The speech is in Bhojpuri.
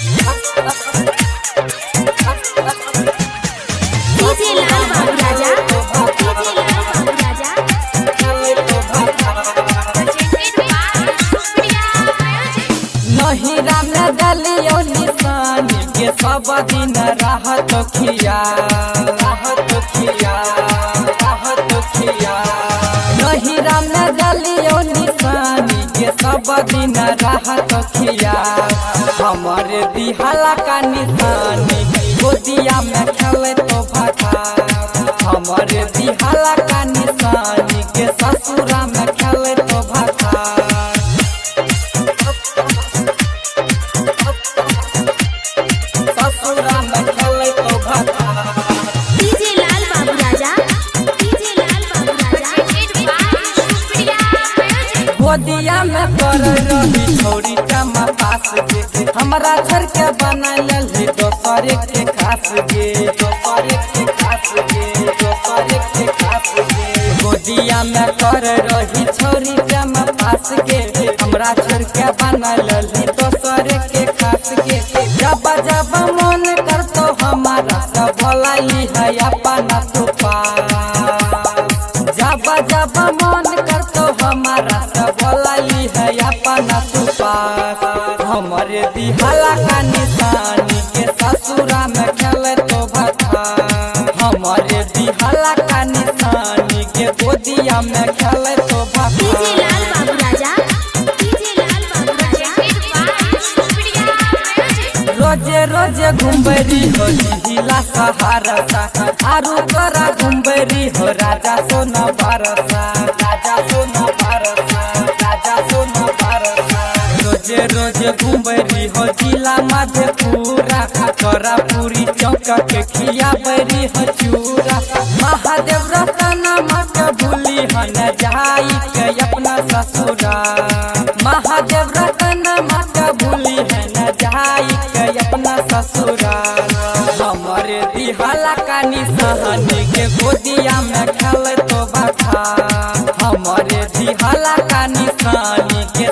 डीजे लाल बाबू राजा डीजे लाल बाबू राजा नहिरा में दलियो निशानी के सब दिन रहत खिया रहत खिया रहत खिया नहिरा में दलियो निशानी के सब दिन रहत खिया हमारे दिहाला का निशानी गोदिया में खेले तो भटा हमारे दिहाला का निशानी के ससुरा में खेले तो भटा ससुरा में खेले तो भटा डीजे लाल बाबू राजा डीजे लाल बाबू राजा गोदिया में कर रही छोरी चमा पास के हमरा घर के बना ले दोसर के खास के दोसर के खास के दोसर के खास के गोदिया में कर रही छोरी चमा पास के हमरा घर के बना ले दोसर के खास के जब जब मन कर तो हमारा सब भलाई है अपना तू जब जब मन कर तो हमारा सब लाई है अपना तू पास हमारे दिहाला का निशानी के ससुरा में खेले तो भथा हमारे दिहाला का निशानी के गोदिया में खेले तो डीजे भथा लाल बाबू राजा डीजे लाल बाबू राजा रोजे रोजे घुमबरी हो जिला सहारसा आरू तोरा घुमबरी हो राजा सोना बारसा राजा सोना बारसा राजा सोना बारसा रोजे रोजे घुमबरी हो जिला मधेपुरा तोरा पूरी चौक के खिया बरी हो चूरा महादेव रतना मत भूली हो न जाई के अपना ससुरा महादेव रतना मत भूली है न जाई के अपना ससुरा हमारे दिहाला का निशानी के गोदिया में खेल तो बता हमारे दिहाला का निशानी के